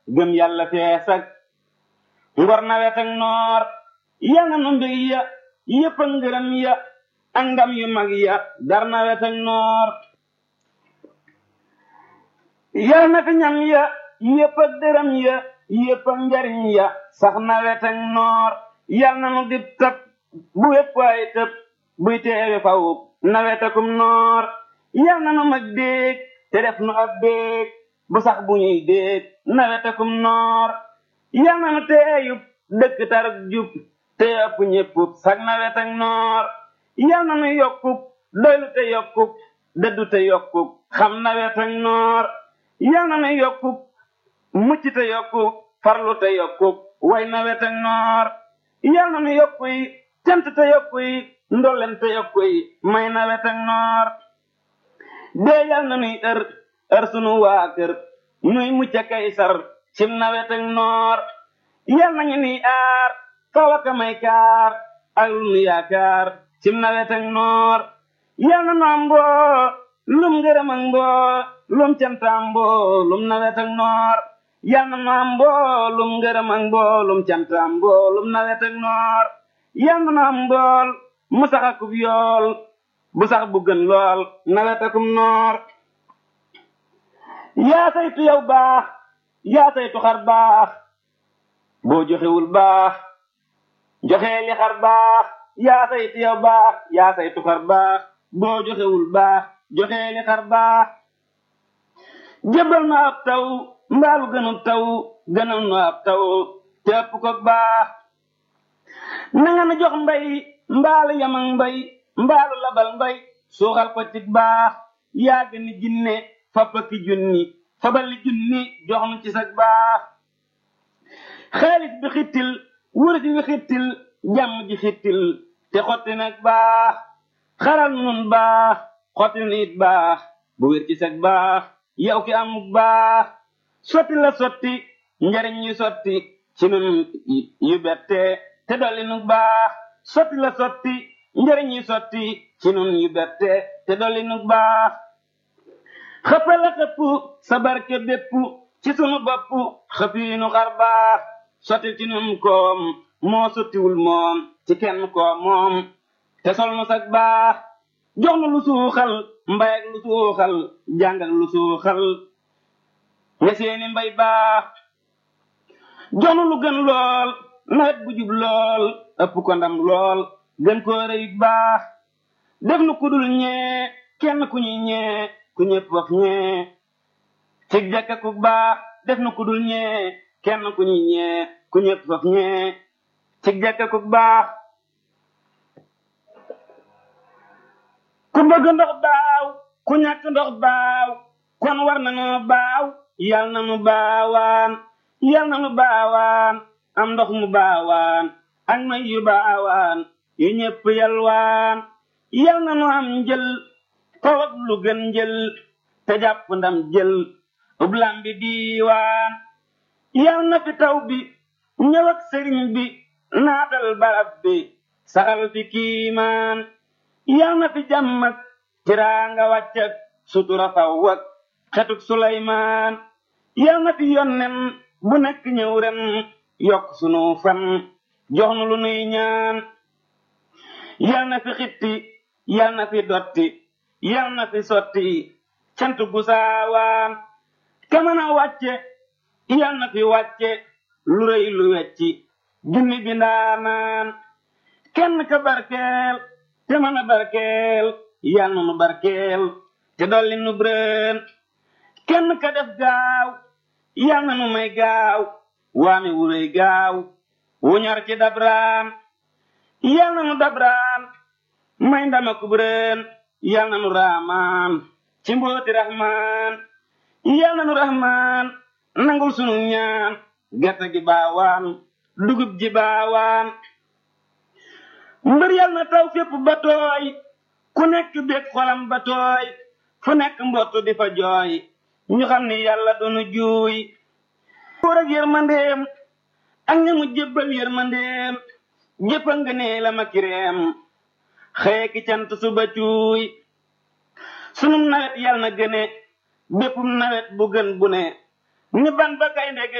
gëm yàlla fees ak ngor nawet ak noor yal na nu mbég ya yëpp ak ngërëm ya ak ndam yu mag ya dar nawet ak noor yal na fi ñam ya yëpp ak dërëm ya yëpp ak njariñ ya sax nawet ak noor yal na nu dib tëb bu wépp ay tëb buy teewe faw nawet akum noor yal na nu mag déeg te def nu ab déeg bu sax bu ñuy déeg nawet akum noor yal na nu teeyub dëkk taruk jub te ëpp ñéppub sag nawet ak noor yal na nu yokkub doylu te yokkub dëddu te yokkub xam nawet ak noor yal na nu yokkub mucc te yokkub farlu te yokkub way nawet ak noor yal na nu yokku yi cant te yokku yi ndolleen te yokku yi may nawet ak noor dee yal na nuy ër ër sunu waa kër nuy mucc kay sar cim nawet ak noor yal nañu nuy aar kawaka may kaar ak lu nu yaakaar cim nawet ak noor yal na nu am mboo lum ngërëm ak mboo lum cantaam mboo lum nawet ak noor yal na nu am mboo lum ngërëm ak mboo lum cantaam mboo lum nawet ak noor yal na nu am mbool mu sax akub yool bu sax bu gën lool nawet akum noor yaa saytu yow baax yaa saytu xar baax boo joxewul baax joxee li xar baax yaa saytu yow baax yaa saytu xar baax boo joxewul baax joxee li xar baax jëbal nu ab taw mbaalu gënul taw gënal nu ab taw te ëpp ko baax na nga nu jox mbay mbaalu yamang mbay mbaalu labal mbay suuxal ko ci baax yaa gën ni jinne fappaki junni fabali junni jox nu ci sag baax xaalis bi xittil wurus wi xittil jàmm ji xittil te xotti nag baax xaral nun baax xotti nu it baax bu wér ci sag baax yow ki amuk baax sotti la sotti njariñ yu sotti ci nun yu bette te dolli nu baax sotti la sotti njariñ yu sotti ci nun yu bette te dolli nu baax xëppala xëpp sa barke bépp ci sunu bopp xëpiinu xar baax sotti ci nun koom moo sottiwul moom ci kenn koom moom te sol nu sag baax jox nu lu suuxal mbay ak lu suuxal jàng ak lu suuxal nga seeni mbay baax jox nu lu gën lool nawet bu jub lool ëpp ko ndam lool gën koo rëyit baax def nu kudul ñee kenn ku ñuy ñee ku ñëpp wax ñee cig jàkka ku baax def nu kudul ñee kenn ku ñuy ñee ku ñëpp wax ñee cig jàkka ku baax ku bëgg ndox baaw ku ñàkk ndox baaw kon war na noo baaw yal na nu baawaan yal na nu baawaan am ndox mu baawaan ak may yu baawaan yu ñëpp yalwaan yal na nu am njël tawak lu gën njël te jàpp ndam jël ublam bi diiwaan yal na fi taw bi ñëw ak sëriñ bi naatal barab bi saxal fi kiimaan yal na fi jàmm ak tiraanga wàcc ak sutura faw ak xetuk suleymaan yal na fi yonnen bu nekk ñëw ren yokk sunu fan jox nu lu nuy ñaan yal na fi xitti yal na fi dotti yal na fi sotti cant gu saawaan ka mën a wàcce yal na fi wàcce lu rëy lu wecci junni bi ndaanaan kenn ka barkeel te mën a barkeel yal na nu barkeel te dolli nu brën kenn ka def gaaw yal na nu may gaaw waame wu rëy gaaw wu ñor ci dabraan yal na nu dabraan may ndama ku brën yal na nu raamaan ci mbooti rahmaan yal na nu rahmaan nangul sunu ñaan gerte gi baawaan dugub ji baawaan mbër yal na taw fépp ba tooy ku nekk bég xolam ba tooy fu nekk mbottu di fa jooy ñu xam ni yàlla dunu juuy buur ak yërmandeem ak ñamu jébbal yërmandeem jëppa nga nee la ma kireem xëye ki cant suba cuuy sunum nawet yal na gëne béppum nawet bu gën bu ne ni ban ba gaynde